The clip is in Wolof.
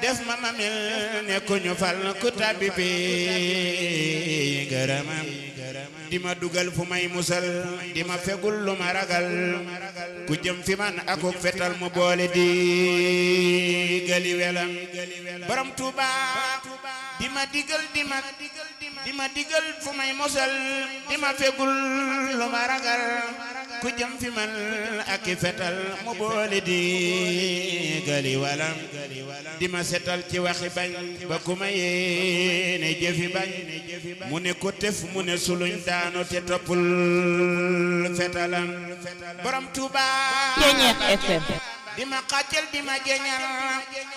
def ma ma mel ne ku ñu fal ku tabbi bi ngërëmam di ma dugal fu may musal di ma fegul lu ma ragal ku jëm fi man akuk fetal mu boole di gali welam borom Tuuba di ma digal di ma di ma digal fu may musal di ma fegul lu ma ragal ku jëm fi man ak fetal mu boole di gali walam di ma setal ci waxi bañ ba ku ma yéene jëfi bañ mu ne ko tef mu ne suluñ daanu te toppul fetalam borom Tuuba Ceñeex FM di ma xàccal di ma jeñal